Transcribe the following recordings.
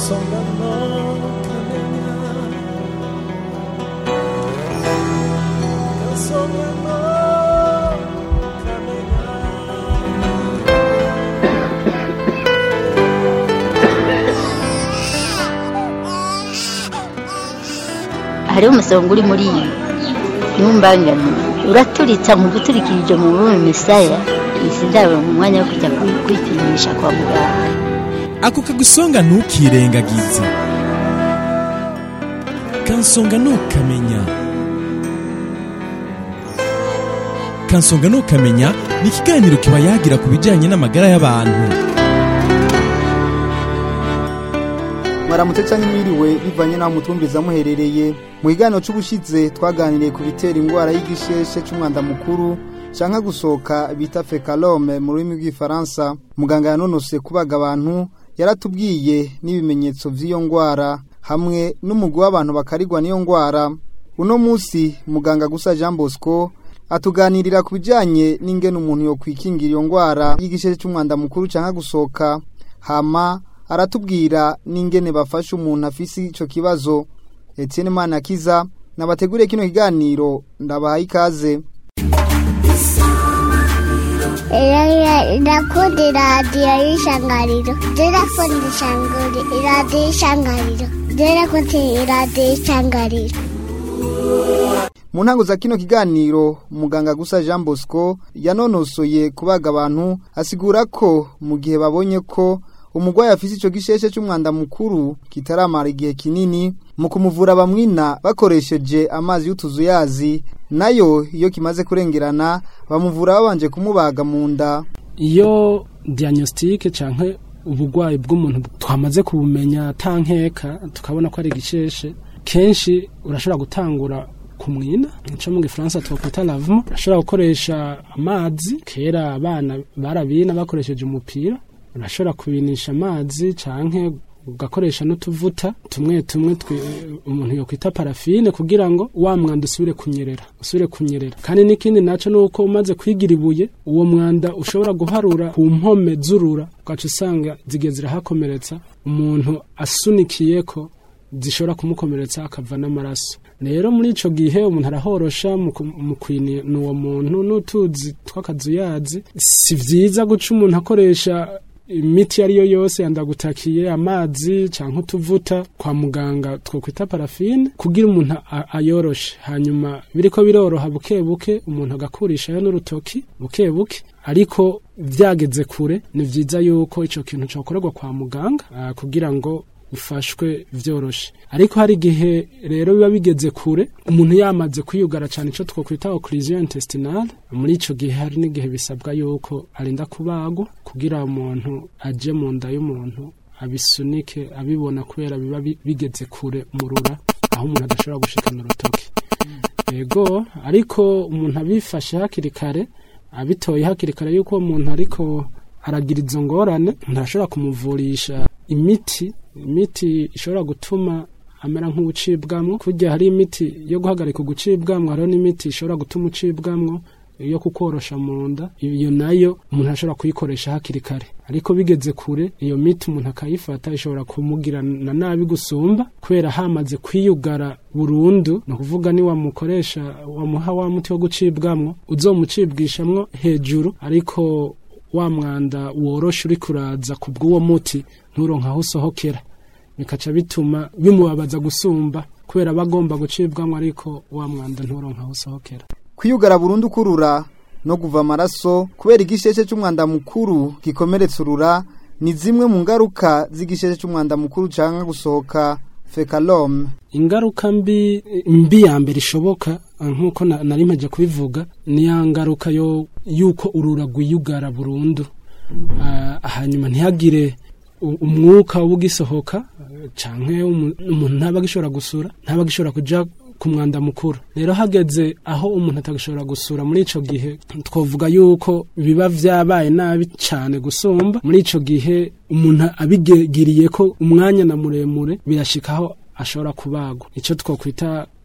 kansonga no kamenya kansonga no kamenya hariho umusonga uri muri iyi ntumbangane uraturitsa mu guturikirije mu bume misaya izi ndabo mu mwanya wo kujya kwi- kwipimisha kwa muganga ako kagusonga ntukirengagize kansonga ntukamenya kansonga ntukamenya ni ikiganiro kiba yagira ku bijyanye n'amagara y'abantu mwaramutse cyangwa mwiriwe bivanye n'aho mutumviriza muherereye mu kiganiro cy'ubushize twaganiriye ku bitera indwara y'igisheshe cy'umwanda mukuru cyangwa gusohoka bita fekalome mu rurimi rw'ifaransa muganga yanonose kubaga abantu yaratubwiye n'ibimenyetso by'iyo ndwara hamwe n'umugwi w'abantu bakarigwa n'iyo ndwara uno munsi muganga gusa jean bosco atuganirira ku bijyanye n'ingene umuntu yokwikingira iyo ndwara y'igisheshe cy'umwanda mukuru cyangwa gusohoka hama aratubwira n'ingene bafasha umuntu afise ico kibazo Etienne Manakiza nabateguriye kino kiganiro ndabahaye ikaze Ndakunda iradiyo y'ishangariro ndakunda ishangari iradiyo y'ishangariro ndakunda iradiyo y'ishangariro mu ntango za kino kiganiro muganga gusa Jean Bosco yanonosoye kubaga abantu asigura ko mu gihe babonye ko umurwayi afise ico gisheshe c'umwanda mukuru kitaramara igihe kinini mu kumuvura bamwina bakoresheje amazi y'utuzuyazi nayo iyo kimaze kurengerana bamuvura babanje kumubaga mu nda iyo diagnostic canke ubugwayi bw'umuntu twamaze kubumenya tankeka tukabona ko ari igisheshe kenshi urashobora gutangura kumwina nico mu gifaransa twakwita lavement urashobora gukoresha amazi kera abana barabina bakoresheje umupira urashobora kubinisha amazi canke ugakoresha n'utuvuta tumwe tumwe twi- umuntu yokwita parafine kugira ngo wa mwanda usubire kunyerera usubire kunyerera kandi n'ikindi naco nuko umaze kwigira ibuye uwo mwanda ushobora guharura ku mpome z'urura ugaca usanga zigiye zirahakomeretsa umuntu asunikiyeko zishobora kumukomeretsa akava n'amaraso rero muri ico gihe umuntu arahorosha mu ku- mu kwinina uwo muntu n'utuzi tw'akazuyazi si vyiza guca umuntu akoresha imiti iyo ari yo yose yandagutakiye amazi canke utuvuta kwa muganga twokwita parafine kugira umuntu a- ayoroshe hanyuma biriko biroroha buke buke umuntu agakurishayo n'urutoki buke buke ariko vyageze kure ni vyiza yuko ico kintu cokorerwa kwa muganga ah, kugira ngo ufashwe vyoroshe ariko hari igihe rero biba bigeze kure umuntu yamaze kwiyugara cyane ico twokwita occlusion intestinale muri ico gihe hari n'igihe bisabwa yuko arinda kubagwa kugira umuntu aje mu nda y'umuntu abisunike abibona kubera biba bi- bigeze kure murura aho umuntu adashobora gushikana urutoki yego ariko umuntu abifashe hakiri kare abitoye hakiri kare yuko uwo muntu ariko aragira izo ngorane ntashobora kumuvurisha imiti imiti ishobora gutuma amera nk'ubucibwamwo kurya hari imiti yo guhagarika ugucibwamwo hariho n'imiti ishobora gutuma ucibwamwo yo kukorosha mu nda iyo nayo umuntu ashobora kuyikoresha hakiri kare ariko bigeze kure iyo miti umuntu akayifata ishobora kumugirana nabi gusumba kubera hamaze kwiyugara burundu ni ukuvuga ni wamukoresha wamuha wa muti wo gucibwamwo uzomucibwishamwo hejuru ariko wa mwanda woroshe uri kuraza ku bw'uwo muti nturonke aho usohokera bikaca bituma bimubabaza gusumba kubera aba agomba gucibwamwo ariko wa mwanda nturonke aho usohokera kwiyugara burundu kurura no kuva amaraso kubera igisheshe cy'umwanda mukuru gikomeretsa urura ni zimwe mu ngaruka z'igisheshe cy'umwanda mukuru cyangwa gusohoka fekalome ingaruka mbi mbi ya mbere ishoboka nk'uko na- nari mpaje kubivuga ni ya ngaruka yo yuko urura rwiyugara burundu Ah, hanyuma ntihagire u- umwuka ugisohoka canke umu- umuntu ntaba agishobora gusura ntaba agishobora kuja ku mwanda mukuru rero hageze aho umuntu atagishobora gusura muri ico gihe twavuga yuko biba vyabaye nabi cane gusumba muri ico gihe umuntu abigiriye ko umwanya na muremure birashikaho ashobora kubagwa ico twokwita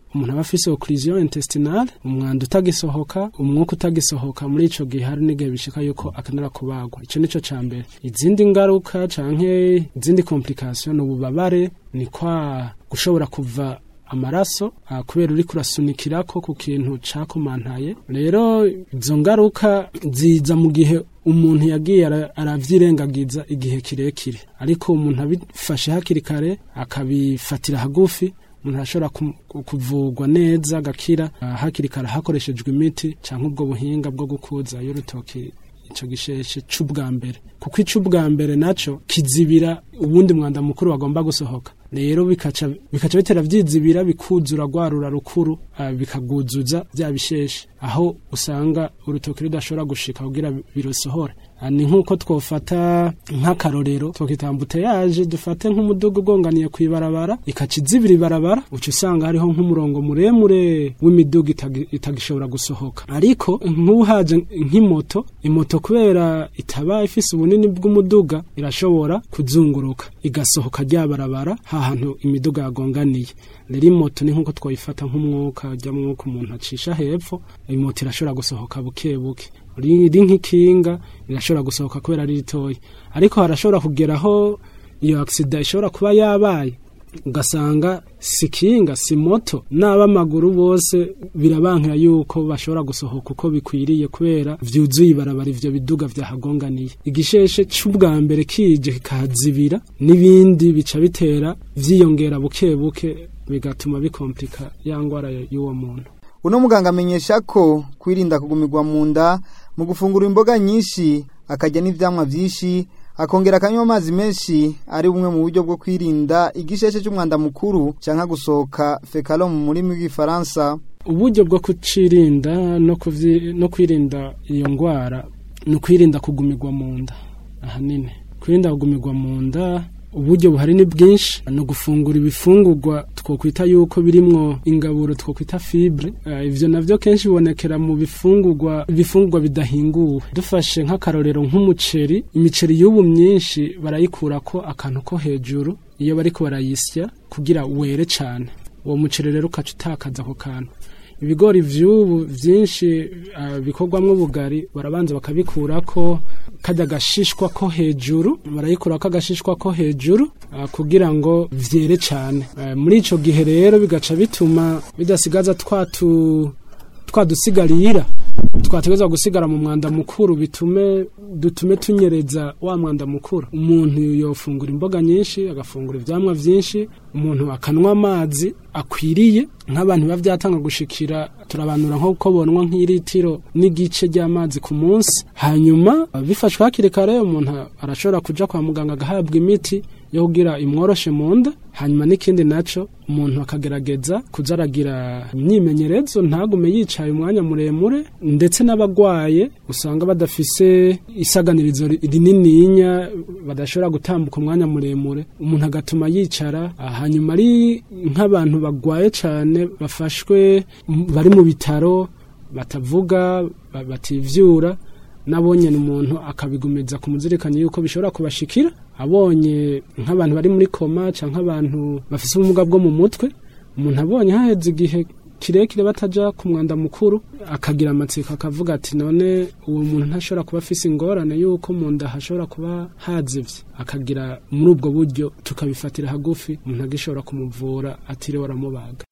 umuntu aba afise occlusion intestinale umwanda utagisohoka umwuka utagisohoka muri ico gihe hari n'igihe bishika yuko akenera kubagwa ico nico ca mbere izindi ngaruka canke izindi complication ni ububabare ni kwa gushobora kuva amaraso ah, kubera uri kurasunikirako ku kintu cakomantaye rero izo ngaruka ziza mu gihe umuntu yagiye ara- aravyirengagiza igihe kirekire ariko umuntu abifashe hakiri kare akabifatira hagufi umuntu arashobora ku- ku- kuvugwa neza agakira ah, hakiri kare hakoreshejwe imiti canke ubwo buhinga bwo gukuza y'urutoki ico gisheshe c'ubwa mbere kuko ic'ubwa mbere naco kizibira ubundi mwanda mukuru wagomba gusohoka rero bikaca bikaca bitera vyizibira bikuzura rwarura rukuru ah, bikaguzuza vya bisheshe aho usanga urutoki rudashobora gushika kugira birusohore Ah, ni nk'uko twofata nk'akarorero twokitambute yaje dufate nk'umuduga ugonganiye kw'ibarabara ikaca izibira ibarabara uca usanga hariho nk'umurongo muremure w'imiduga itagi- itagishobora gusohoka ariko nk'uhaje nk'imoto imoto kubera itaba ifise ubunini bw'umuduga irashobora kuzunguruka igasohoka rya barabara hahantu imiduga yagonganiye rero imoto ni nk'uko twoyifata nk'umwuka ujya mwuka umuntu acisha hepfo imoto irashobora gusohoka buke buke riri nk'ikinga rirashobora gusohoka kubera ari ritoya ariko harashobora kugeraho iyo agisida ishobora kuba yabaye ugasanga si kinga si moto n'ab'amaguru bose birabankira yuko bashobora gusohoka uko bikwiriye kubera vyuzuye ibarabara ivyo biduga vyahagonganiye igisheshe c'ubwa mbere kije kikahazibira n'ibindi bica bitera vyiyongera buke buke bigatuma bikomplika ya ngwara y'uwo muntu uno muganga amenyesha ko kwirinda kugumirwa mu nda mu gufungura imboga nyinshi akarya n'ivyamwa vyinshi akongera akanywa amazi menshi ari bumwe mu buryo bwo kwirinda igisheshe c'umwanda mukuru canke gusohoka fekalo mu rurimi rw'igifaransa uburyo bwo kucirinda no, kuvyi- no kwirinda iyo ngwara ni ukwirinda kugumirwa mu nda ahanini kwirinda kugumirwa mu nda uburyo buhari ni bwinshi ni ugufungura ibifungurwa twokwita yuko birimwo ingaburo twokwita fibre uh, ivyo navyo kenshi bibonekera mu bifungurwa ibifungurwa bidahinguwe dufashe nk'akarorero nk'umuceri imiceri y'ubu myinshi barayikurako akantu ko hejuru iyo bariko barayisya kugira were cane uwo muceri rero ukaca utakaza ako kantu ibigori vy'ubu vyinshi uh, bikorwamwo ubugari barabanza bakabikurako kajya agashishwa ko hejuru barayikurako agashishwa ko hejuru uh, kugira ngo vyere cane uh, muri ico gihe rero bigaca bituma bidasigaza twatu twadusigarira twategerezwa gusigara mu mwanda mukuru bitume dutume tunyereza wa mwanda mukuru umuntu yofungura imboga nyinshi agafungura ivyamwa vyinshi umuntu akanwa amazi akwiriye nk'abantu biba vyatanga gushikira turabanura nko ko bonwa nk'iritiro n'igice ry'amazi ku munsi hanyuma bifashwe hakiri kare umuntu arashobora kuja kwa muganga agahabwa imiti yo kugira imworoshe mu nda hanyuma n'ikindi naco umuntu akagerageza kuza aragira imyimenyerezo ntagume yicaye umwanya muremure ndetse n'abagwaye usanga badafise isaganirizo rinininya badashobora gutambuka umwanya muremure umuntu agatuma yicara ah, hanyuma ari nk'abantu bagwaye cane bafashwe m- bari mu bitaro batavuga ba- bativyura nabonye umuntu akabigumiza ku muzirikanye yuko bishobora kubashikira abonye nk'abantu bari muri koma canke abantu bafise ubumuga bwo mu mutwe umuntu abonye haheze igihe kirekire bataja ku mwanda mukuru akagira amatsiko akavuga ati none uwo muntu ntashobora kuba afise ingorane yuko mu nda hashobora kuba hazivye akagira muri ubwo buryo tukabifatira hagufi umuntu agishobora kumuvura atiriwe aramubaga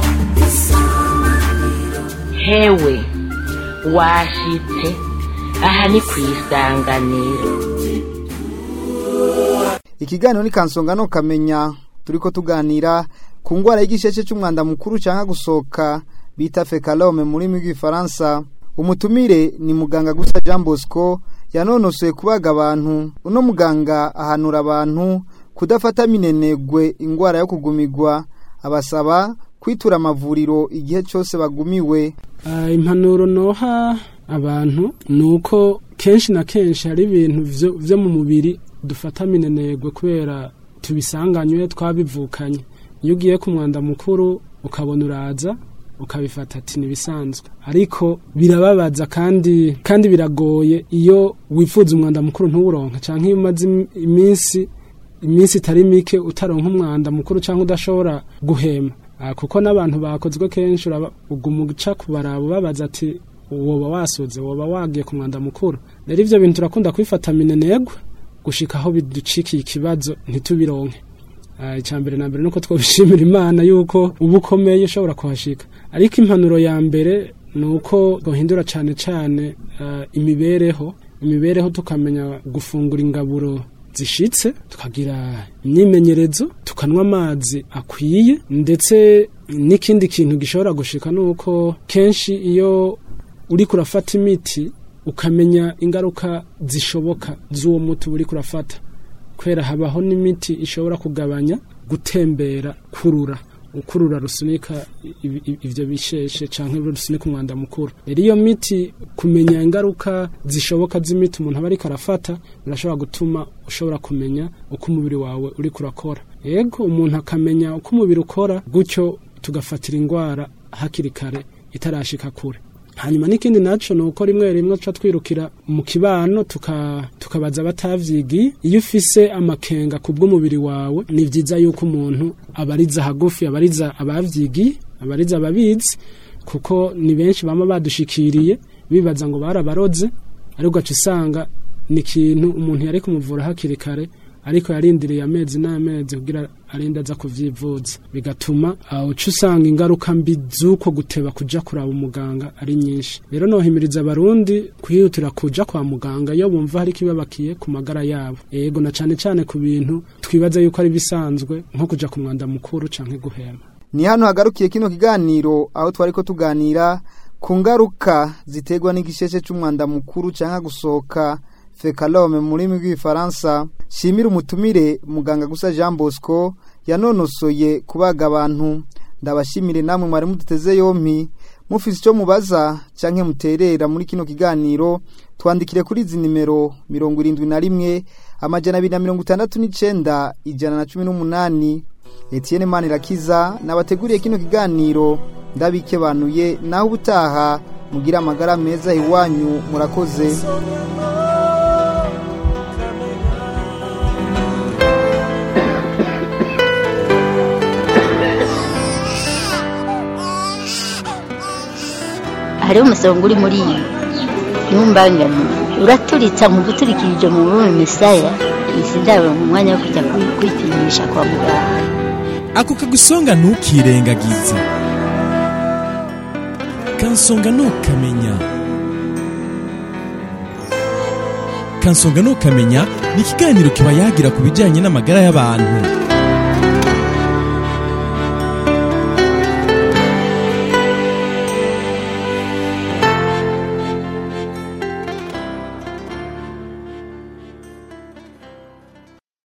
hewe washitse aha ni ku isanganiro ikiganiro ni kansonga no kamenya turiko tuganira ku ngwara y'igisheshe c'umwanda mukuru canke gusohoka bita fekalome mu rurimi rw'igifaransa umutumire ni muganga gusa jean bosco yanonosoye kubaga abantu uno muganga ahanura abantu kudafata minenegwe ingwara yo kugumigwa abasaba kwitura amavuriro igihe cose bagumiwe Ah, impanuro noha abantu ni uko kenshi na kenshi hari ibintu vyo- vyo mu mubiri dufata minenegwe kubera tubisanganywe twabivukanye iyo ugiye ku mwanda mukuru ukabona uraza ukabifata ati nibisanzwe ariko birababaza kandi kandi biragoye iyo wifuza umwanda mukuru ntuwuronka canke iyo umaze im- iminsi iminsi itari mike utaronka umwanda mukuru cyangwa udashobora guhema Ah, kuko n'abantu bakozwe kenshi uraba- uguma uca kubaraba ubabaza ati woba wasoze woba wagiye ku mwanda mukuru rero ivyo bintu turakunda kwifata minenegwe gushika aho biducikiye ikibazo ntitubironke Ah, icya mbere na mbere nuko twabishimira imana yuko uba ukomeye ushobora kuhashika ariko impanuro ya mbere ni uko duhindura cyane cyane ah, imibereho imibereho tukamenya gufungura ingaburo zishitse tukagira imyimenyerezo tukanywa amazi akwiye ndetse n'ikindi kintu gishobora gushika ni uko kenshi iyo uri kurafata imiti ukamenya ingaruka zishoboka z'uwo muti uba uri kurafata kubera habaho n'imiti ishobora kugabanya gutembera kurura ukurura rusunika ibi- ibi- ivyo bisheshe canke rusunika umwanda mukuru rero iyo miti kumenya ingaruka zishoboka z'imiti umuntu aba ariko arafata birashobora gutuma ushobora kumenya uko umubiri wawe uri kurakora yego umuntu akamenya uko umubiri ukora gutyo tugafatira indwara hakiri kare itarashika kure hanyuma n'ikindi naco ni uko rimwe rimwe tuca twirukira mu kibano tuka- tukabaza abatavyigiye iyo ufise amakenga ku bw'umubiri wawe ni vyiza yuko umuntu abariza hagufi abariza abavyigiye abariza ababizi kuko ni benshi bama badushikiriye bibaza ngo barabaroze ariko ugaca usanga ni ikintu umuntu yari kumuvura hakiri kare ariko yarindiriye amezi n'amezi kugira arinde aza kuvyivuza bigatuma aho uca usanga ingaruka mbi z'uko guteba kuja kuraba umuganga ari nyinshi rero nohimiriza abarundi kwihutira kuja kwa muganga iyo bumva hari ikibabakiye ku magara yabo yego na cane cane ku bintu twibaza yuko ari bisanzwe nko kuja ku mwanda mukuru canke guhema ni hano hagarukiye kino kiganiro aho twari ko tuganira ku ngaruka ziterwa n'igisheshe c'umwanda mukuru canke gusohoka fekalome mu rurimi rw'igifaransa shimira umutumire muganga gusa jean bosco yanonosoye kubaga abantu ndabashimire namwe mwari muduteze yompi mufise icyo mubaza canke muterera muri kino kiganiro twandikire kuri izi nimero mirongo irindwi na rimwe amajana abiri na mirongo itandatu n'icenda ijana na cumi n'umunani Etienne Manirakiza nabateguriye kino kiganiro ndabikebanuye naho ubutaha mugira amagara meza iwanyu murakoze hariho umusonga uri muri iyi ntumbangane uraturitsa mu guturikirije mu bume misaya izi ndabo mu mwanya wo kujya kwi- kwipimisha kwa muganga ako kagusonga ntukirengagize kansonga ntukamenya kansonga ntukamenya ni ikiganiro kiba yagira ku bijyanye n'amagara y'abantu